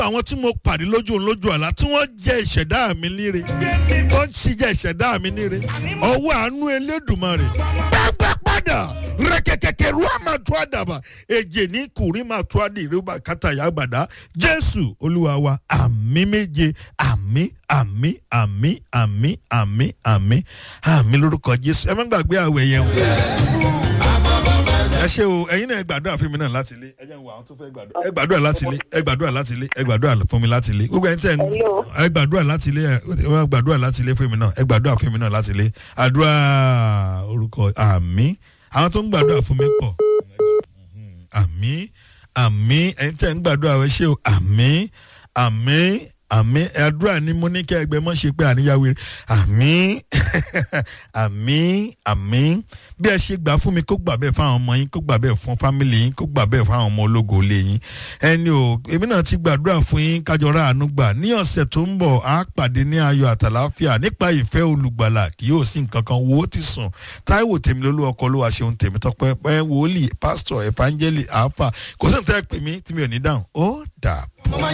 nípa àwọn tí mo pàdé lójú òun lójú àlá tí wọ́n jẹ́ ìṣẹ̀dá mi líre wọ́n sì jẹ́ ìṣẹ̀dá mi líre ọwọ́ àánú elédùnmarè gbàgbà padà rẹ̀kẹ̀kẹ̀kẹ̀ ru àmà tó àdàbà èjè ní kùrí máa tó àdì ìrúbà kàtàyà àgbàdá jésù olúwa wa àmì méje àmì àmì àmì àmì àmì àmì àmì lórúkọ jésù ẹ má gbàgbé àwẹ̀ yẹn o ẹ ṣe o ẹyin náà ẹ gbàdúrà fún mi náà láti ilé ẹ jẹ́ n wo àwọn tó fẹ́ gbàdúrà ẹ gbàdúrà láti ilé ẹ gbàdúrà láti ilé ẹ gbàdúrà fún mi láti ilé gbogbo ẹni tẹ́ ẹ ń Hello. ẹ gbàdúrà láti ilé ẹ ẹ gbàdúrà láti ilé fún mi náà ẹ gbàdúrà fún mi náà láti ilé àdúrà orúkọ àmì àwọn tó ń gbàdúrà fún mi pọ̀ àmì àmì ẹni tẹ́ ẹ ń gbàdúrà ẹ ṣe o àmì àmì àmì àdúrà ni mo ní kí ẹgbẹ́ mọ́ ṣe pé àníyáwó rẹ̀ àmì àmì àmì bí ẹ ṣe gbà fún mi kó gbà bẹ́ẹ̀ fáwọn ọmọ yín kó gbà bẹ́ẹ̀ fún fámìlì yín kó gbà bẹ́ẹ̀ fáwọn ọmọ ológo ilé yín ẹni o èmi náà ti gbàdúrà fún yín kájọ ra àánú gbà ní ọ̀sẹ̀ tó ń bọ̀ á pàdé ní ayọ̀ àtàláfíà nípa ìfẹ́ olùgbàlà kì yóò sí nǹkan kan wo ó ti sùn táíwò tèmi lólú ọkọ olúwa ṣeun tèmi tọpẹ pẹ wòlíì pásítọ̀ ẹ̀fánjẹ́lì àáfà kò sí nǹkan tẹ́ pè mí tí mi ò ní dáhùn ó dà